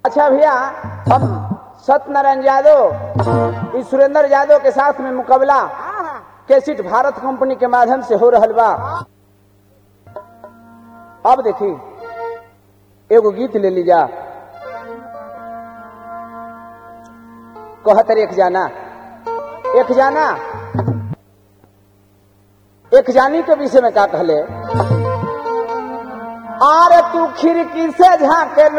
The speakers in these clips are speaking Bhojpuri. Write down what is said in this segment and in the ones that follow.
अच्छा भैया हम सत्यनारायण यादव इस सुरेंद्र यादव के साथ में मुकाबला कैसेट भारत कंपनी के माध्यम से हो रहल बा अब देखी एगो गीत ले लीजा कहतर एक जाना एक जाना एक जानी के विषय में का कहले आरे तू खिड़की से झांकेलू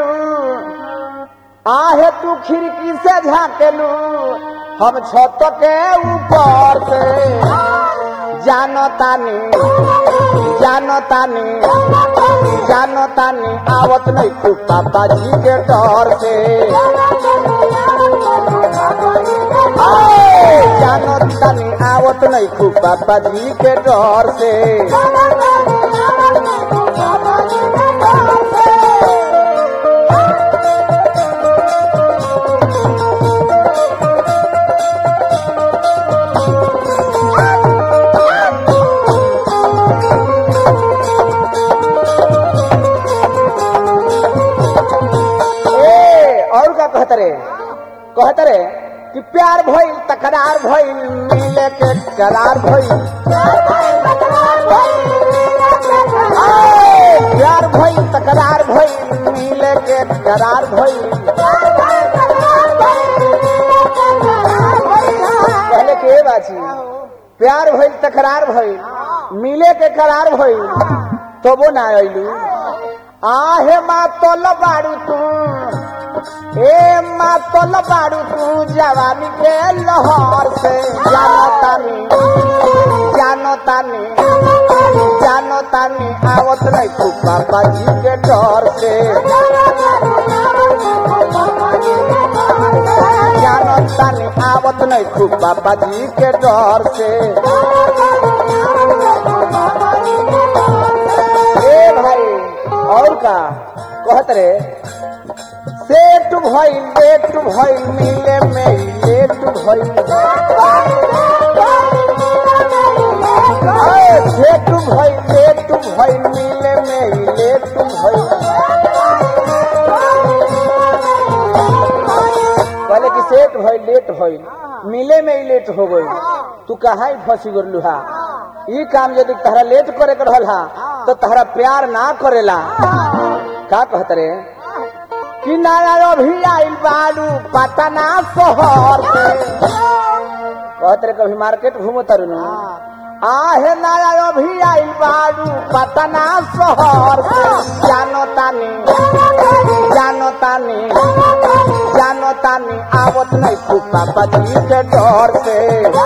आहे तू खिड़की से झांकेलू हम छत के ऊपर से जानो तानी जानो तानी जानो तानी आवत नहीं तू पापा जी के डर से आए, जानो तानी आवत नहीं तू पापा जी के डर से ए और का कहत रे कहत रे कि प्यार भइल तकरार भइल मिले के करार भइल आए, प्यार भइल तकरार भइल मिले के करार भइल पहले के बाची प्यार भइल तकरार भइल मिले के करार भइल तबो ना अइलू आहे मातल बाड़ू तू ए मातल बाड़ू तू जवानी के लहर से जानो तानी जानो तानी जानो तानी आवत नहीं तू पापा जी के डर से जानो तानी आवत नहीं तू पापा जी के डर से ए भाई और का कहत रे सेठ भइल लेट भइल मिले में लेट भइल ए, सेठ भइल लेट भइल मिले में लेट भइल कहले कि सेठ भइल लेट भइल मिले में ही लेट हो गई तू कहाँ ही फंसी गलू हा ई काम यदि तहरा लेट करे के रहल हा तो तहरा प्यार ना करेला का कहत रे कि नया अभी आइल बालू पटना शहर से कहत रे कभी मार्केट घूमो तरुनु आहे नया अभी आइल बालू पटना शहर से जानो तानी जानो तानी जानो तानी आवत नहीं तू पापा जी के डर से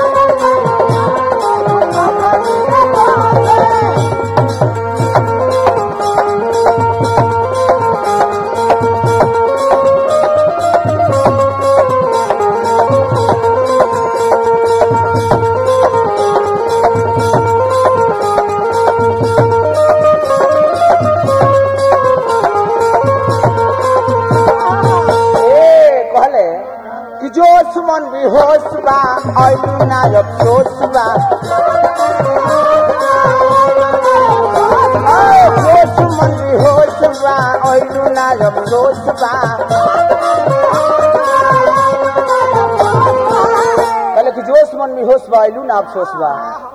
ए कहले कि जोश मन भी होश बा आइलू ना अफसोस बा ए, जोश मन भी होश बा आइलू ना अफसोस बा कहले कि जोश मन भी होश बा आइलू ना अफसोस बा